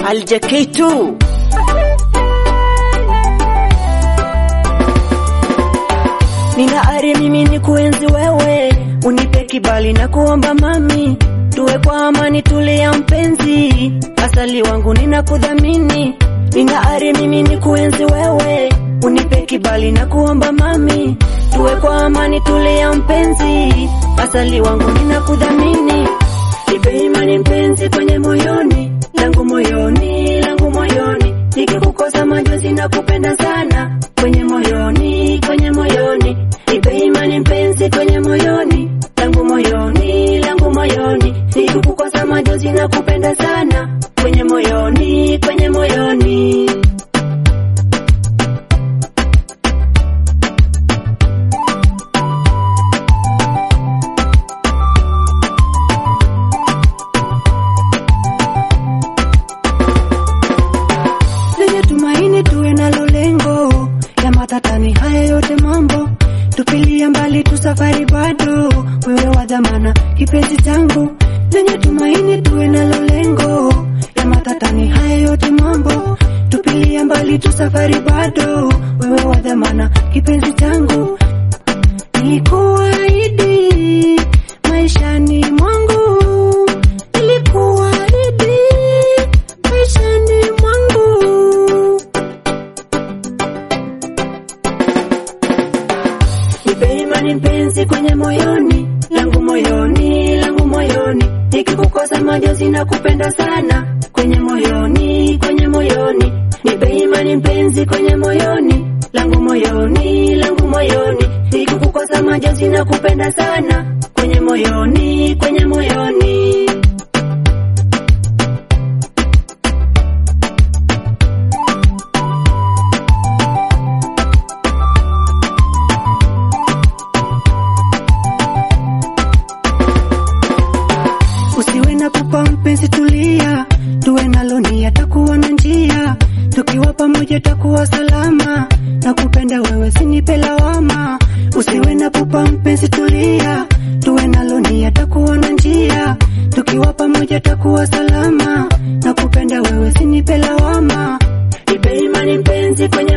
Aljaketu Nina ari mimi ni kuenzi wewe, unipe kibali na kuomba mami, tuwe kwa amani, tulia mpenzi, asali wangu ninakudhamini. Nina ari mimi ni kuenzi wewe, unipe kibali na kuomba mami, tuwe kwa amani, tulia mpenzi, asali wangu ninakudhamini. Nipe imani mpenzi kwenye moyoni langu moyoni langu moyoni, nikikukosa majonzi na kupenda sana kwenye moyoni kwenye moyoni, nipe imani mpenzi kwenye moyoni langu moyoni langu moyoni, nikikukosa majonzi na kupenda sana kwenye moyoni kwenye moyoni. lenye tumaini tuwe nalo lengo ya matatani haya yote mambo tupilia mbali tu safari bado wewe wa dhamana kipenzi changu lenye tumaini tuwe nalo lengo ya matatani haya yote mambo tupilia mbali tu safari bado wewe wa dhamana kipenzi changu nikuahidi maishani mwangu nilikuahidi maishani mwangu Nipe imani mpenzi kwenye moyoni langu moyoni langu moyoni, nikikukosa majonzi na kupenda sana kwenye moyoni kwenye moyoni. Nipe imani mpenzi kwenye moyoni langu moyoni langu moyoni, nikikukosa majonzi na kupenda sana kwenye moyoni kwenye moyoni. Usiwe na pupa mpenzi, tulia, tuwe nalo nia, takuwa na njia, tukiwa pamoja takuwa salama, na kupenda wewe sinipe lawama. Usiwe na pupa mpenzi, tulia, tuwe nalo nia, takuwa na njia, tukiwa pamoja takuwa salama, na kupenda wewe sinipe lawama. Nipe imani mpenzi kwenye